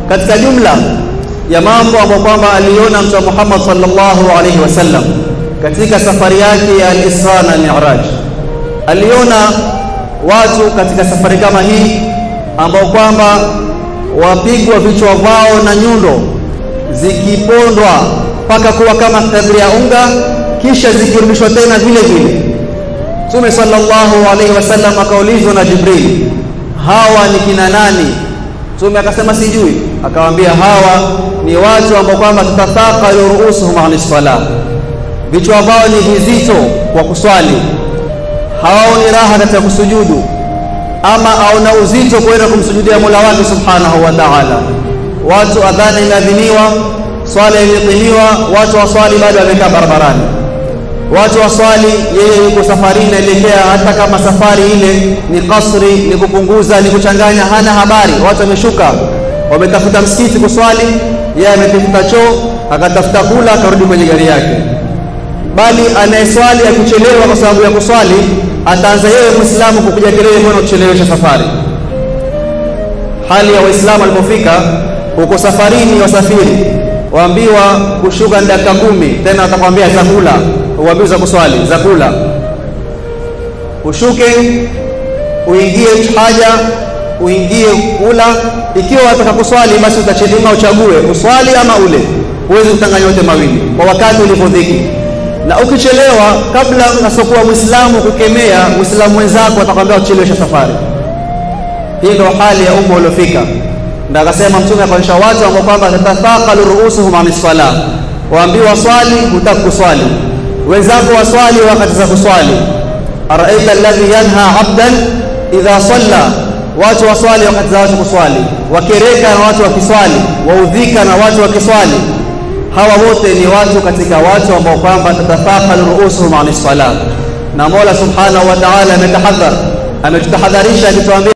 katika jumla ya mambo ambayo kwamba aliona Mtume Muhammad sallallahu alaihi wasallam katika safari yake ya al-Isra na Mi'raj, aliona watu katika safari kama hii ambao kwamba wapigwa vichwa vao na nyundo zikipondwa mpaka kuwa kama kadri ya unga, kisha zikirudishwa tena vile vile. Mtume sallallahu alaihi wasallam akaulizwa na Jibril, hawa ni kina nani? Mtume akasema sijui. Akawaambia hawa ni watu ambao kwamba tatathaqalu ruusuhum ani salah, vichwa vao ni vizito kwa kuswali, hawaoni raha katika kusujudu, ama aona uzito kwenda kumsujudia Mola wake subhanahu wa ta'ala. Watu adhana imeadhiniwa, swala imeqimiwa, watu waswali bado wamekaa barabarani watu waswali, yeye yuko safarini naelekea, hata kama safari ile ni kasri, ni kupunguza, ni kuchanganya, hana habari. Watu wameshuka, wametafuta msikiti kuswali, yeye ametafuta choo, akatafuta kula, akarudi kwenye gari yake. Bali anayeswali akichelewa kwa sababu ya kuswali, ataanza yeye Muislamu kupiga kelele, mbona kuchelewesha safari? Hali ya Waislamu alipofika uko safarini, wasafiri waambiwa kushuka ni dakika kumi, tena atakwambia chakula uambiwa za kuswali za kula, ushuke uingie haja uingie kula. Ikiwa wataka kuswali, basi utachedima uchague uswali ama ule, huwezi kutanganya yote mawili kwa wakati ulipodhiki. Na ukichelewa, kabla asokuwa Muislamu kukemea Muislamu wenzako, atakwambia uchelewesha safari. Hii ndio hali ya umma uliofika. Ndio akasema Mtume akaonyesha watu ambao kwamba tatathaqalu ruusuhum ani salah, waambiwa swali, hutaki kuswali wenzako waswali wakati za kuswali. Araita alladhi yanha abdan idha salla, watu waswali wakati za watu kuswali, wakereka na watu wakiswali, waudhika na watu wakiswali. Hawa wote ni watu katika watu ambao kwamba tatathaqalu ruusuhum ani salah, na Mola subhanahu wa ta'ala ametahadhar, ametutahadharisha akituambia